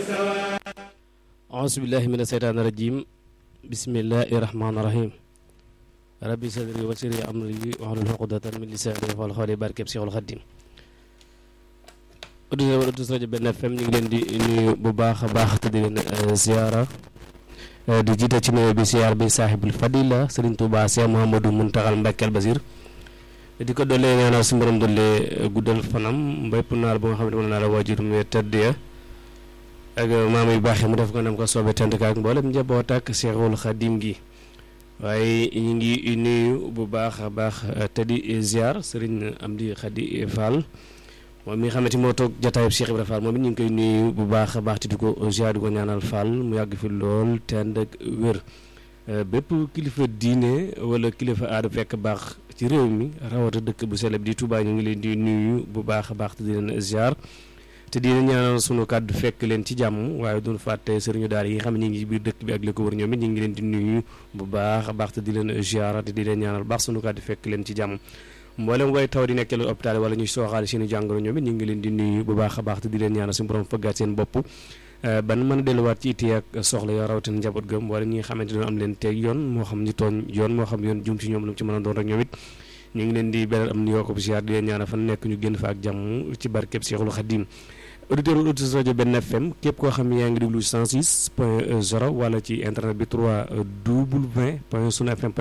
aousubillahi min asheytaani rajim bismillahi rahmaani rahim rabbi sadri wa sirri amri wahlul uqdatan min lisaani yafqahu qawli barkeb Seexul Xaddim auditeurs wala auditrices rajo Benn FM ñu ngi leen di nuyu bu baax a baax te di leen ziara di jiite ci nuyoo bi ziar bi saaxibul fadila Sëriñ Tuubaa Seex Muhammadu Muntaxal Mbàkke Basiir di ko dollee ñaanal su borom dollee guddal fanam bépp naar bu nga xam ne mën naa la waajur mu tëdd ya ak maam yu baax yi mu def ko nam ko soobee tent ka ak mboolem njaboot ak Seexul Xadim gi waaye ñu ngi nuyu bu baax a baax te di ziar Sëriñ Amdi Xadi Fall moom mi nga xamante moo toog jataayub Cheikh Ibrahima Fall moom it ñu ngi koy nuyu bu baax a baax te di ko ziar di ko ñaanal Fall mu yàgg fi lool te ànd ak wér bépp kilifa diine wala kilifa aada fekk baax ci réew mi rawata dëkk bu sell bi di Touba ñu ngi leen di nuyu bu baax a baax te di leen ziar te di leen ñaanal sunu kàddu fekk leen ci jàmm waaye duñu fàtte sëriñu daara yi nga xam ne ñu ngi ci biir dëkk bi ak li ko wër ñoom it ñu ngi leen di nuyu bu baax a baax te di leen ziar te di leen ñaanal baax sunu kàddu fekk leen ci jàmm mboolem way taw di nekkee hôpital wala ñuy sooxaale seen i jàngoro ñoom it ñu ngi leen di nuyu bu baax a baax te di leen ñaanal suñu borom fëggaat seen bopp ban mën a delluwaat ci ittee ak soxla yoo rawatina njaboot gëm wala ñi nga xamante ne am leen teeg yoon moo xam ñu tooñ yoon moo xam yoon jum ci ñoom lu mu ci mën a doon rek ñoom it ñu ngi leen di beral am nuyoo ko bu siyaar di leen ñaanal fan nekk ñu génn fa ak jàmm ci barkeb Seexul Xadim auditeur auditrice rajo Benn FM képp koo xam ne yaa ngi déglu 106 point 0 wala ci internet bi 3 w point sunu fm